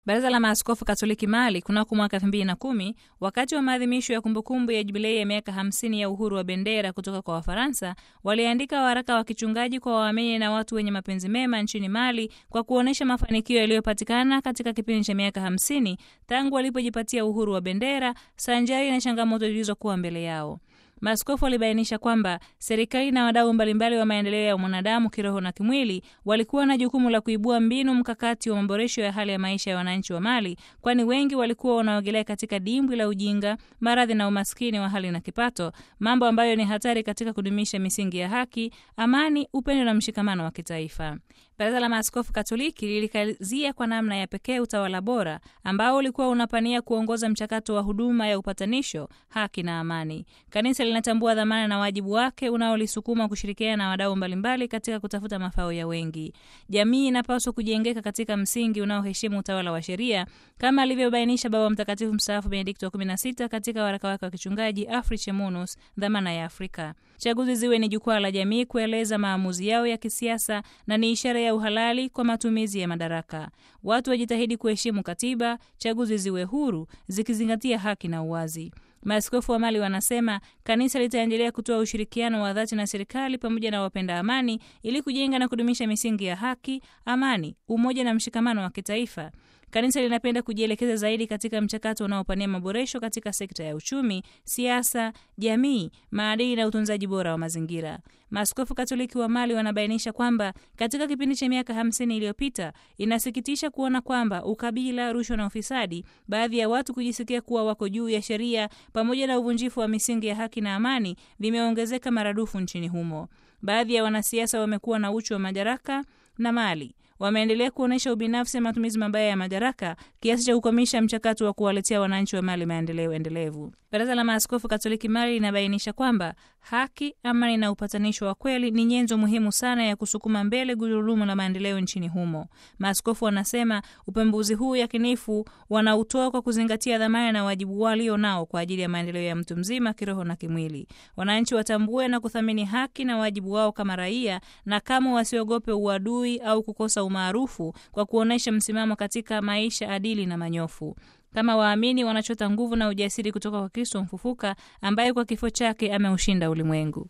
Baraza la Maaskofu Katoliki Mali kunako mwaka elfu mbili na kumi wakati wa maadhimisho ya kumbukumbu ya jubilei ya miaka hamsini ya uhuru wa bendera kutoka kwa Wafaransa waliandika waraka wa kichungaji kwa waamini na watu wenye mapenzi mema nchini Mali kwa kuonyesha mafanikio yaliyopatikana katika kipindi cha miaka hamsini tangu walipojipatia uhuru wa bendera sanjari na changamoto zilizokuwa mbele yao. Maaskofu walibainisha kwamba serikali na wadau mbalimbali wa maendeleo ya mwanadamu kiroho na kimwili walikuwa na jukumu la kuibua mbinu mkakati wa maboresho ya hali ya maisha ya wananchi wa Mali, kwani wengi walikuwa wanaogelea katika dimbwi la ujinga, maradhi na umaskini wa hali na kipato, mambo ambayo ni hatari katika kudumisha misingi ya haki, amani, upendo na mshikamano wa kitaifa. Baraza la Maaskofu Katoliki lilikazia kwa namna ya pekee utawala bora ambao ulikuwa unapania kuongoza mchakato wa huduma ya upatanisho, haki na amani. Kanisa linatambua dhamana na wajibu wake unaolisukuma kushirikiana na wadau mbalimbali katika kutafuta mafao ya wengi. Jamii inapaswa kujengeka katika msingi unaoheshimu utawala wa sheria kama alivyobainisha Baba Mtakatifu mstaafu Benedikto wa 16 katika waraka wake wa kichungaji Afriche Munus, dhamana ya Afrika. Chaguzi ziwe ni jukwaa la jamii kueleza maamuzi yao ya kisiasa na ni ishara ya uhalali kwa matumizi ya madaraka. Watu wajitahidi kuheshimu katiba, chaguzi ziwe huru zikizingatia haki na uwazi. Maaskofu wa Mali wanasema kanisa litaendelea kutoa ushirikiano wa dhati na serikali pamoja na wapenda amani ili kujenga na kudumisha misingi ya haki, amani, umoja na mshikamano wa kitaifa. Kanisa linapenda kujielekeza zaidi katika mchakato unaopania maboresho katika sekta ya uchumi, siasa, jamii, maadili na utunzaji bora wa mazingira. Maaskofu Katoliki wa Mali wanabainisha kwamba katika kipindi cha miaka hamsini iliyopita inasikitisha kuona kwamba ukabila, rushwa na ufisadi, baadhi ya watu kujisikia kuwa wako juu ya sheria, pamoja na uvunjifu wa misingi ya haki na amani vimeongezeka maradufu nchini humo. Baadhi ya wanasiasa wamekuwa na uchu wa madaraka na mali wameendelea kuonyesha ubinafsi na matumizi mabaya ya madaraka kiasi cha kukwamisha mchakato wa kuwaletea wananchi wa Mali maendeleo endelevu. Baraza la Maaskofu Katoliki Mali linabainisha kwamba haki, amani na upatanisho wa kweli ni nyenzo muhimu sana ya kusukuma mbele gurudumu la maendeleo nchini humo. Maaskofu wanasema upembuzi huu yakinifu wanautoa kwa kuzingatia dhamana na wajibu walio nao kwa ajili ya maendeleo ya mtu mzima kiroho na kimwili. Wananchi watambue na kuthamini haki na wajibu wao kama raia, na kama wasiogope uadui au kukosa umaarufu kwa kuonyesha msimamo katika maisha adili na manyofu. Kama waamini wanachota nguvu na ujasiri kutoka kwa Kristo mfufuka ambaye kwa kifo chake ameushinda ulimwengu.